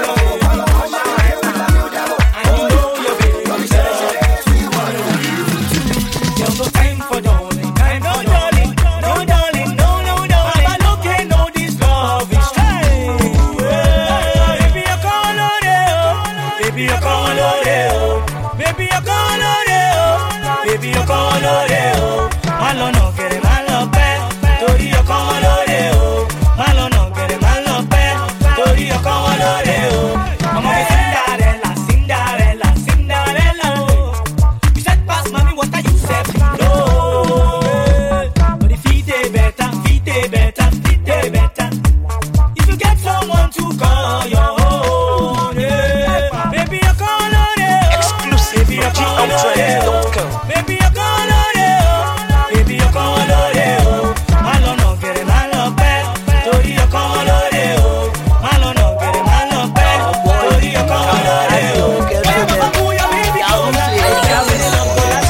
There's no time for darling, time for darling, no darling, no, no, no. Baba Loke know this love is strange. Baby, I call her, yeah. Baby, I call her, yeah. Baby, I call her, yeah. Baby, I call her, yeah. Má lọ nà gẹ̀rẹ̀, má lọ pẹ́, torí ọkọ wọn lóde o. Má lọ nà gẹ̀rẹ̀, má lọ pẹ́, torí ọkọ wọn lóde o. Ọmọ mi Cinderella, Cinderella, Cinderella o. You said pass, mommy, what are you say? No. But if he dey better, he dey better, he dey better. If you get someone to call your own, yeah. Baby, I call on it. Exclusive Baby, I from call on it. GOuttrends.com. Baby, I call on it. Baby, I call on it. Má lọ nà gẹ̀rẹ̀, má lọ pẹ́, torí ọkọ wọn lóde o. Má lọ nà gẹ̀rẹ̀, má lọ pẹ́, torí ọkọ wọn lóde o. Bóyá bàbá kú yọ mí bí kò náà.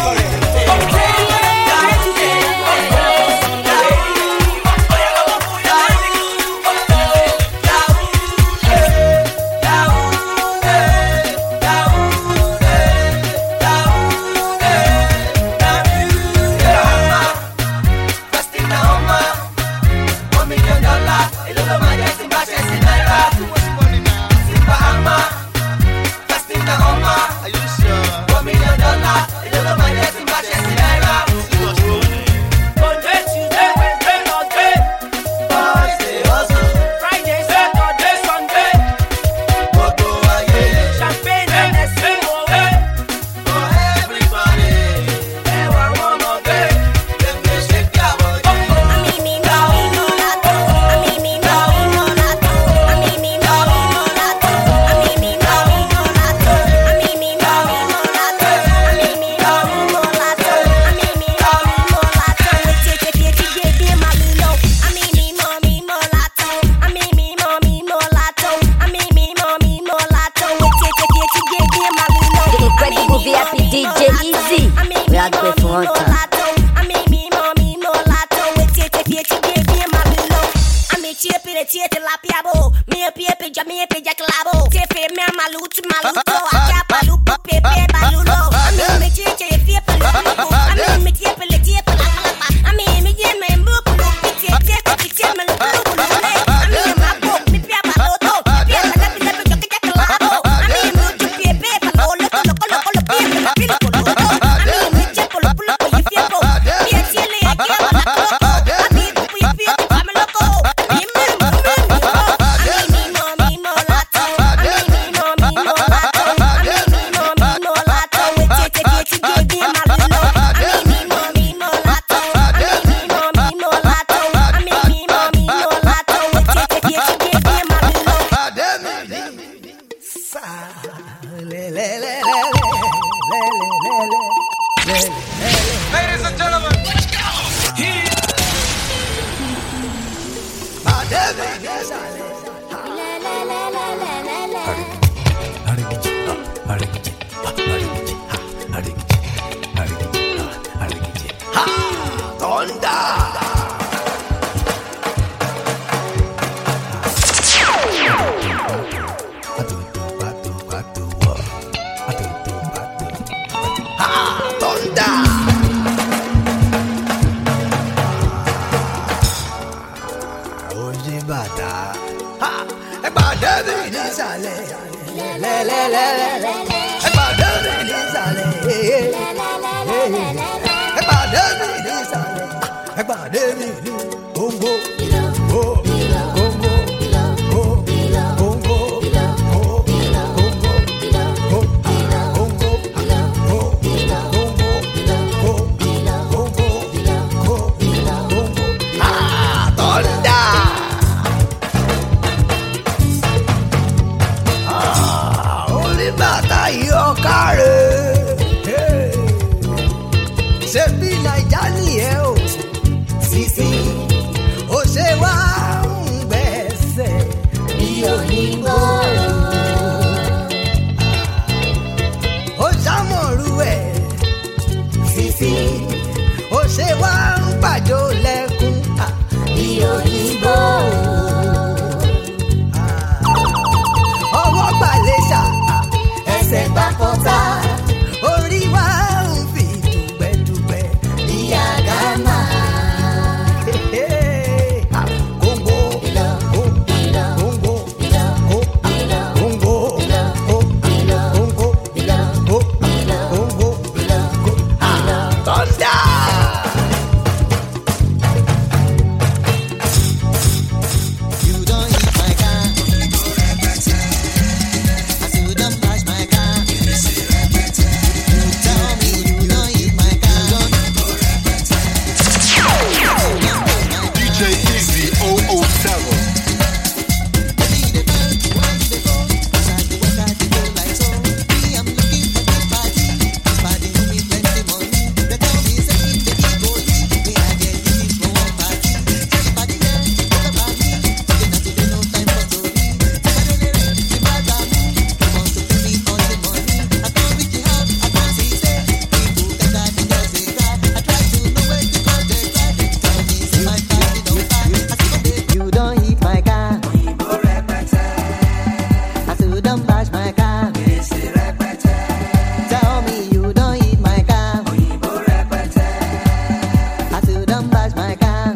Monday, Tuesday, Wednesday, Thursday. Friday, Saturday, Sunday. Champagne, Hennessy, Moët. Ẹwà wọn mọ̀ bẹ́ẹ̀. The incredible VIP DJ Easy. We are going for one time. Ladies and gentlemen, Oye bàtà. Ẹ pàdé mi nísàlẹ̀. Lẹ́lẹ́lẹ́lẹ́lẹ́. Ẹ pàdé mi nísàlẹ̀. Ẹ pàdé mi nísàlẹ̀. Ẹ pàdé mi ní Congo. Oh, Congo. Oh, Congo. Oh, Congo. Oh, Congo. Oh, Congo. pàjọ lẹ́kún. ìyòyìnbó. ọwọ́ gbàlẹ́sà ẹsẹ̀ gbàkọ́tà. orí wa ń fi dùgbẹ́dùgbẹ́. ìyá gánà. Congo, Congo, Congo, Congo, Congo, Thunder. You don't hit my car. I say you don't bash my car. You tell me you don't hit my car. DJ Easy 007. You don't hit my car. I say you don't bash my car. Tell me you don't hit my car. I say you don't bash my car.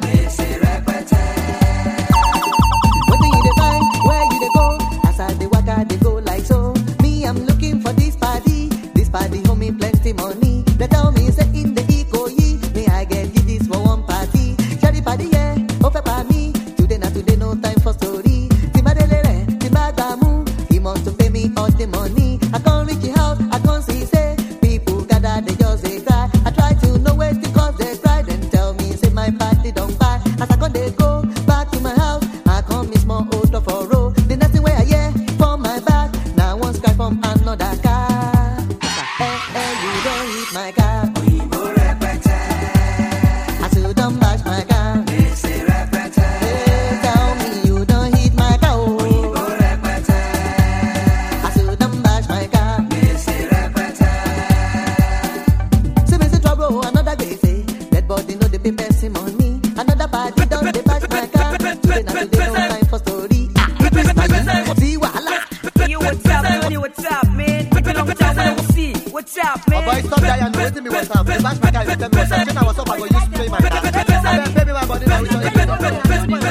Wetin you dey find? Where you dey go? As I dey waka dey go like so. Me I'm looking for this party. This party hold me plenty money. They tell me say in the Ikoyi, me I get you this for one party. Share the party yeah, ó fẹ́ pa mí. Today na today no time for story. Tí bá délé rẹ̀, tí bá gbà mú. He must to pay me all the money. I come reach the house, I come see say people gather they just dey cry. I try to know wetin cause they cry. Then tell me say my party don kpai. As I come dey go back to my house, I come miss more old of for road. The next thing wey I hear from my back, na one cry from another car. Eh eh, you don hit my car. I say you don bash my car. Eh, tell me you don hit my car. Oh. I say you don bash my car. See me see trouble, another gbese. Dead body no dey pay person money. Another party don dey bash my car. Today na today no time for story. Ah, see wahala. You what's up, man? What's up, man? It's been a long time when I see. What's up, man? Oh boy, stop that and waiting me what's up. The bash my car, you tell me what's up. Shit, I was up, I go use to pay my car. Abeg, pay me my body now, which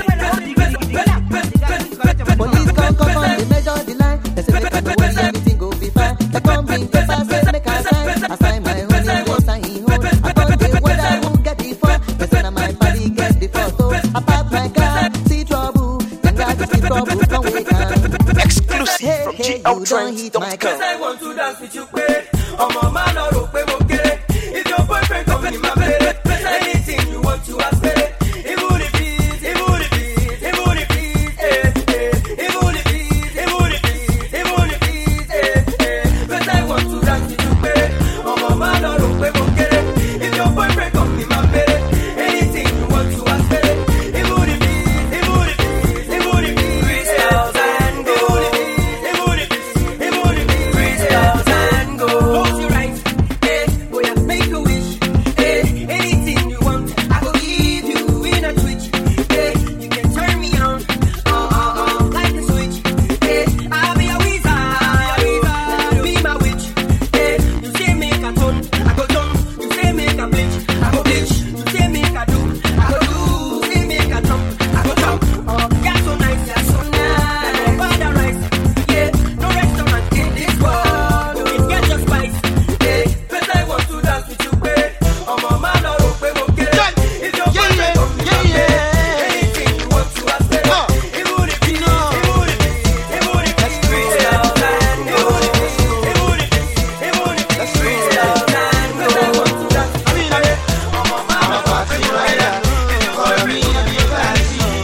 Police come, come on, they measure the line. They say make I no worry, everything go be fine. They come bring paper, say make I sign. I sign my own, he go sign him own. I come dey wonder who get the phone. They say na my body get the photo. I park my car, see trouble. Then God see trouble, come wake up. Exclusive from Hey, you don't hit my car. Cause I want to dance with you, pé ọmọ máa lọ rò pé mo kéré. If your boyfriend come ní máa bèrè. Anything you want to ask péré. Even if it, even if it, even if it, eh, eh. Even if it, even if it, even if it, eh, eh. Cause I want to dance with you, pé ọmọ máa lọ rò pé mo kéré. If your boyfriend come ní máa bèrè. Anything you want to ask péré. Even if it, even if it, even if it, crystals and gold. Even if it, even if it, crystals and gold. Close your eyes, eh, boy, I make a wish, eh. Anything you want, I go give you in a twitch, eh. You can turn me on, uh, uh, uh, like a switch, eh. I'll be a wizard, be my witch, eh. You say make a turn, I go turn. You say make a bleach, I go bleach. You say make a do, I go do. You say make a jump, I go jump. Oh, you're so nice, you're so nice. No paradise, yeah. No restaurant in this world, you can get your spice, yeah. 'Cause I want to dance with you, babe. ọmọ máa lọ rò pé mo kéré. If your boyfriend come to your bed, anything you want to ask them. Even if it, even if it, even if it's crystals and gold. Even if it, even if it's crystals and gold. 'Cause I want to dance with you, babe. ọmọ máa lọ rò pé mo kéré. If your boyfriend come to your bed,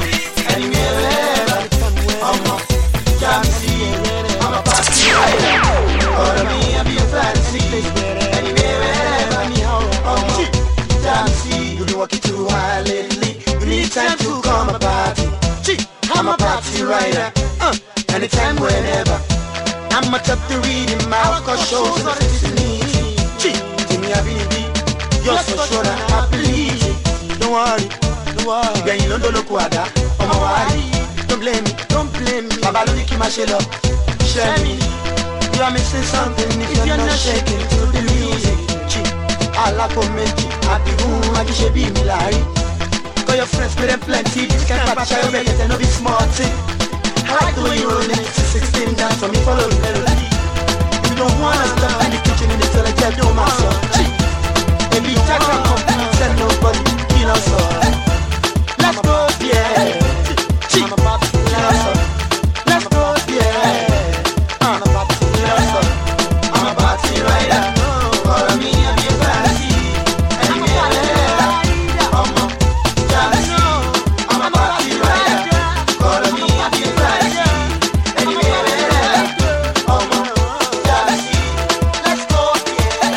You've been working too hard lately. You need time to come a party. Gee, I'm a party rider. Uh, anytime, whenever. I'm a top to read in my cause shows on the Gee, give me a baby. You're so sure that I believe it. don't worry, don't worry. ìgbẹ̀yìn ló ń dolóko àdá ọmọ wa rí don't blame me don't blame me bàbá ló ní kí n máa ṣe lọ ṣẹ́ mi you are missing something if, if you're not shaking to the music chi alákò méjì àbíkún ajíṣe bí mi láàrin call your friends pay them plenty this kind of party ṣayọ bẹ́ẹ̀ kẹtẹ no be small thing I like the way you roll it to sixteen dance for me follow the melody you don't wanna stop in the kitchen in the toilet yeah don't mess up chi baby jack and come send nobody kill us all let's go yeah chi let's go let's go yeah. I'm a party rider. I'm a party rider. Follow me and be a fantasy. Anywhere, I'm a jealousy. I'm a party rider. Follow me and be a fantasy. Anywhere, I'm a jealousy. Let's go, yeah,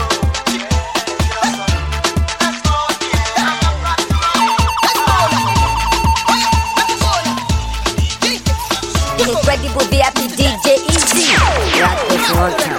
let's go. Let's go, The incredible VIP DJ Easy. Rock this one time.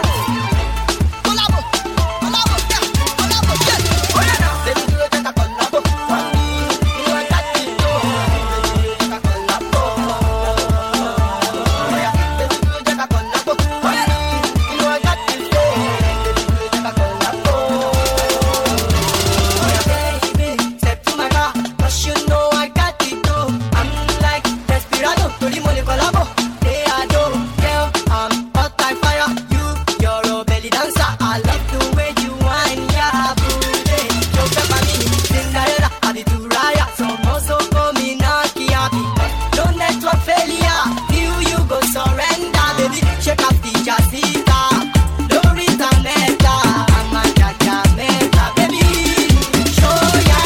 Step to my car, 'cause you know I got it too. I'm like Desperado, torí mo lè collabo. Hey, I do, girl, I'm hot like fire. You, you're a belly dancer. I love the way you whine, yeah, booty. Yo, pepper me, Cinderella, I be Turaya. Some also call me Naki Happy. No network failure, you, you go surrender, baby. Shake up the jazzita. Lorita Meta, I'm a jaja meta, baby. Show ya,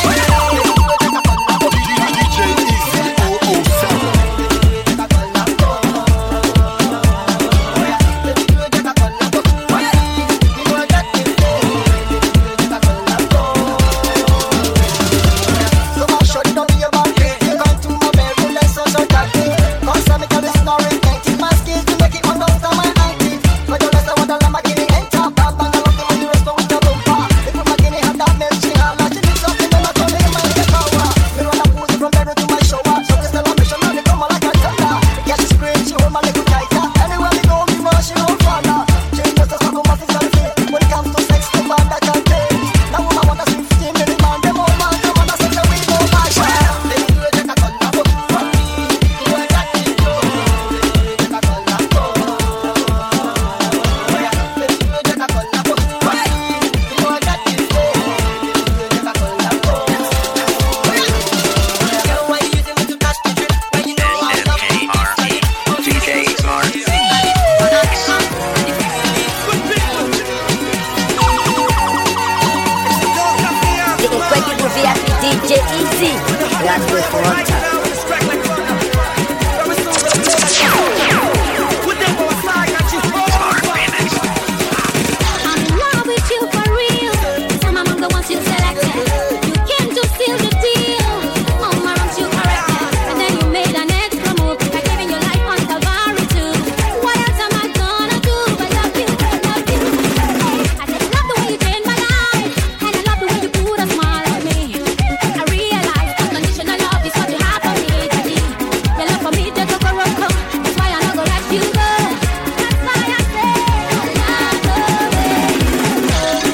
The incredible VIP DJ Easy. Rock this one time. I'm in love with you for real. I'm among the ones you selected. You came to seal the deal. All my wrongs you corrected, and then you made an extra move by giving your life on Calvary too. What else am I gonna do but love you, love you? I just love the way you changed my life, and I love the way you put a smile on me. I realize unconditional love is what you have for me, daddy. Your love for me, the Kokoroko. That's why I not go let you go. That's why I say I love the way.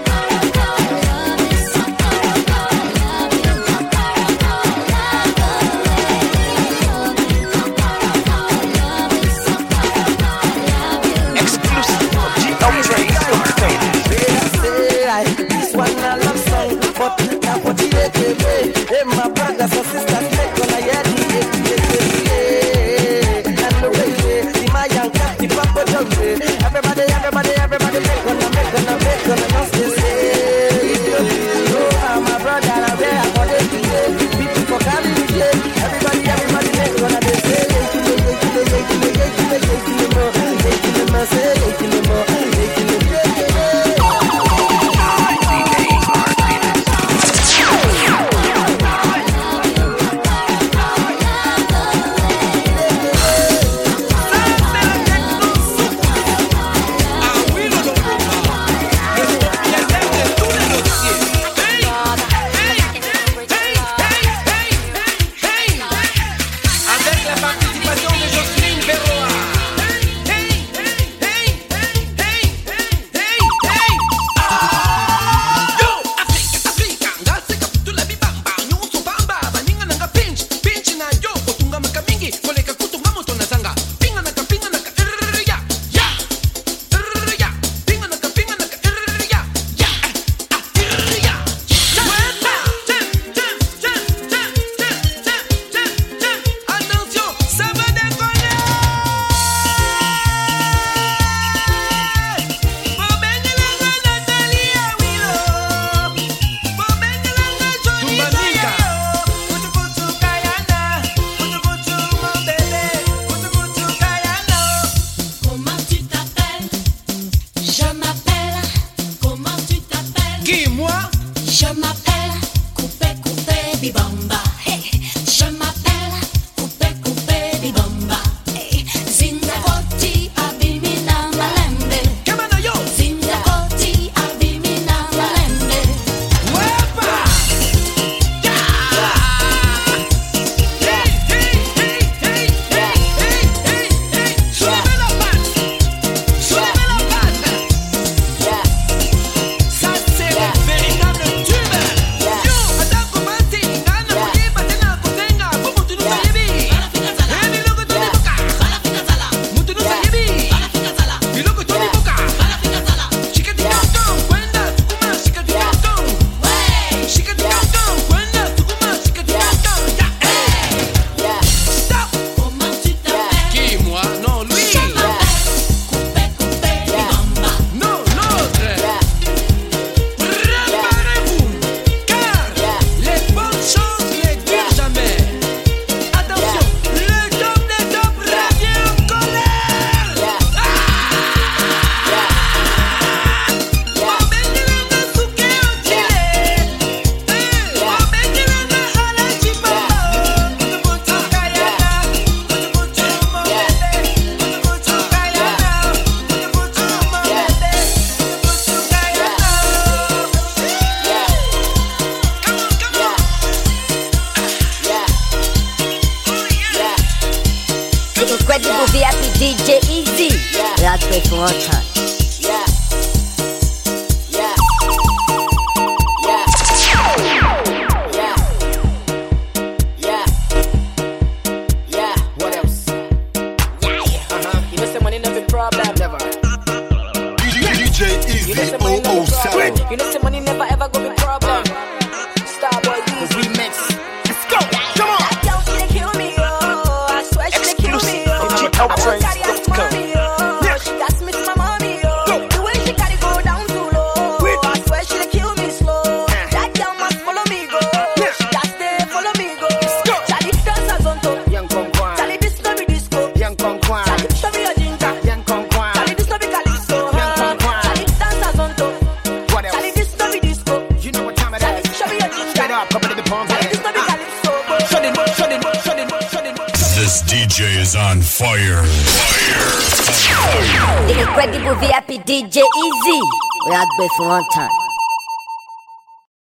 This one I love song, but now what you make me Hey, my brothers and sisters, make gonna hear the And the way the Mayan cat, the Papa Jumbe. Everybody, everybody, everybody, make gonna, make gonna, make gonna, not stay safe. Oh, my brother, I'm there, I'm gonna be People for carry the day. Everybody, everybody, make gonna, they say, yeah, kill it, yeah, kill it, yeah, kill it, yeah, kill it, yeah, kill it, more. Yeah, kill it, more, say, yeah, kill it, more. Yeah, kill it, yeah, kill it. Je m'appelle Coupé Coupé Bibamba. Hey. Je m'appelle Coupé Coupé Bibamba. Hey. Zinga koti abimina malembe. Zinga koti abimina malembe. Ça c'est le véritable tube. Yo, attends comment c'est ngana mwenye batena kutenga bubu tunu sayebi. Eni logo tuni boka. Mutu nu sayebi. Iloko tuni boka. Shikati kanto kwenda tukuma shikati kanto. Shikati kanto kwenda tukuma shikati kanto. Ya eh. Stop. Comment tu t'appelles? Qui moi? Non lui. Non l'autre. Préparez-vous, car les bonnes choses ne durent jamais. Attention, le top des tops revient en colère. The incredible VIP DJ Easy. Rock play for one time. What else? Uh-huh. You know say money never problem. Never. DJ Easy You know say money never 007. problem. You know say money never ever go be problem. Starboy Easy. Remix. Let's go. Come on. Exclusive from GLTrains.com. Young Kongwan. Young Kongwan. Young Kongwan. What else? You know what time it is. Straight up, couple of the palms. Shut it, shut it, shut it, shut it. This DJ is on fire. Fire. The incredible VIP DJ Easy. Rock play for one time.